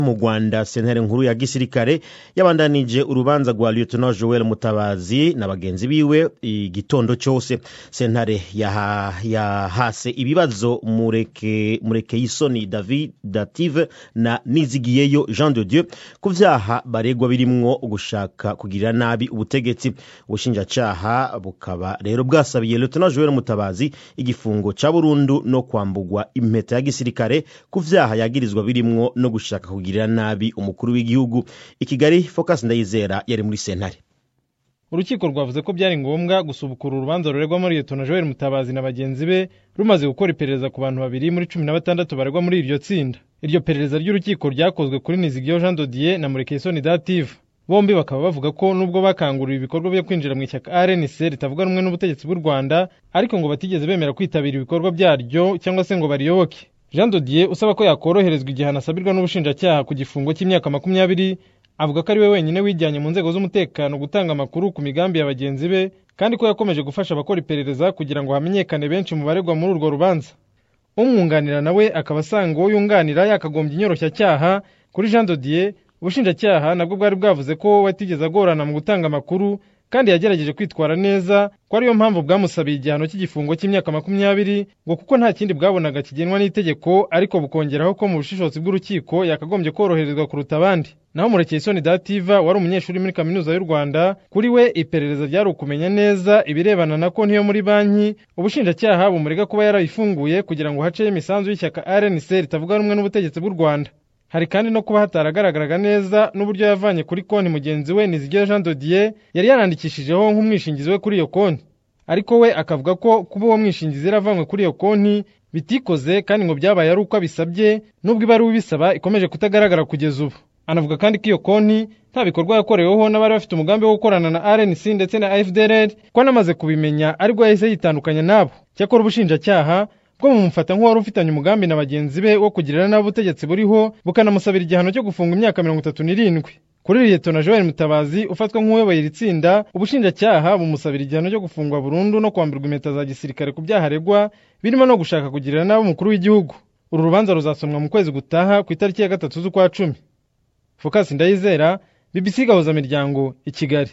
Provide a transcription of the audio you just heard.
mu rwanda sentare nkuru ya gisirikare yabandanije urubanza rwa lieutenant joel mutabazi na bagenzi biwe igitondo cyose sentare yahase ibibazo mureke mureke yisoni david dative na nizigiyeyo jean de dieu ku vyaha baregwa birimwo gushaka kugirira nabi ubutegetsi ubushinjacaha bukaba rero bwasabiye lieutenant joel mutabazi igifungo ca burundu no kwambugwa impeta ya gisirikare ku vyaha yagirizwa birimwo no gushaka kugirira nabi umukuru w'igihugu i kigali focus ndayizera yari muri sentare urukiko rwavuze ko byari ngombwa gusubukura urubanza ruregwamo liyetona joel mutabazi na bagenzi be rumaze gukora iperereza ku bantu babiri muri cumi na batandatu baregwa muri iryo tsinda iryo perereza ry'urukiko ryakozwe kuri nizigiyo jean dodier na murekesoni dative bombi bakaba bavuga ko nubwo bakanguriwe ibikorwa byo kwinjira mu ishyaka rnc ritavuga rumwe n'ubutegetsi bw'u rwanda ariko ngo batigeze bemera kwitabira ibikorwa byaryo cyangwa se ngo bariyoboke jean dodier usaba ko yakoroherezwa igihano asabirwa n'ubushinjacyaha ku gifungo cy'imyaka makumyabiri avuga ko ari we wenyine wijyanye mu nzego z'umutekano gutanga amakuru ku migambi ya bagenzi be kandi ko yakomeje gufasha abakora iperereza kugira ngo hamenyekane benshi mu baregwa muri urwo rubanza umwunganira nawe akaba asanga uwo yunganira yakagombye inyoroshyacyaha kuri jean dodier ubushinjacyaha nabwo bwari bwavuze ko watigeze agorana mu gutanga amakuru kandi yagerageje kwitwara neza ko ariyo mpamvu bwamusabiye igihano cy'igifungo cy'imyaka makumyabiri ngo kuko nta kindi bwabonaga kigenwa n'itegeko ariko bukongeraho ko mu bushishozi bw'urukiko yakagombye koroherezwa kuruta abandi naho murekeyisoni dativa wari umunyeshuri muri kaminuza y'u rwanda kuri we iperereza ryari ukumenya neza ibirebana na konti yo muri banki ubushinjacyaha bumurega kuba yarayifunguye kugira ngo haceho imisanzu y'ishyaka rnc ritavuga rumwe n'ubutegetsi bw'u rwanda hari kandi no kuba hataragaragaraga neza n'uburyo yavanye kuri konti mugenzi we nizigiye jean dodier yari yarandikishijeho nk'umwishingizi we kuri iyo konti ariko we akavuga ko kuba uwo mwishingizi yaravanywe kuri iyo konti bitikoze kandi ngo byabaye ari uko abisabye nubwo ibaruwa ibisaba ikomeje kutagaragara kugeza ubu anavuga kandi ko iyo konti nta bikorwa yakoreweho n'abari bafite umugambi wo gukorana na rnc ndetse na fdr ko anamaze kubimenya aribwo yahise yitandukanya nabo cyakora ubushinjacyaha bwo bumufata nk'uwari ufitanye umugambi na bagenzi be wo kugirira nabi ubutegetsi buriho bukanamusabira igihano cyo gufunga imyaka mirongo itatu n'irindwi kuri liyetona joel mutabazi ufatwa nk'uyoboye iri tsinda ubushinjacyaha bumusabira igihano cyo gufungwa burundu no kwambirwa impeta za gisirikare ku byaha aregwa birimo no gushaka kugirira nabi umukuru w'igihugu uru rubanza ruzasomwa mu kwezi gutaha ku itariki ya gatatu z'ukwa cumi fokasi ndayizera bbc gahuzamiryango i kigali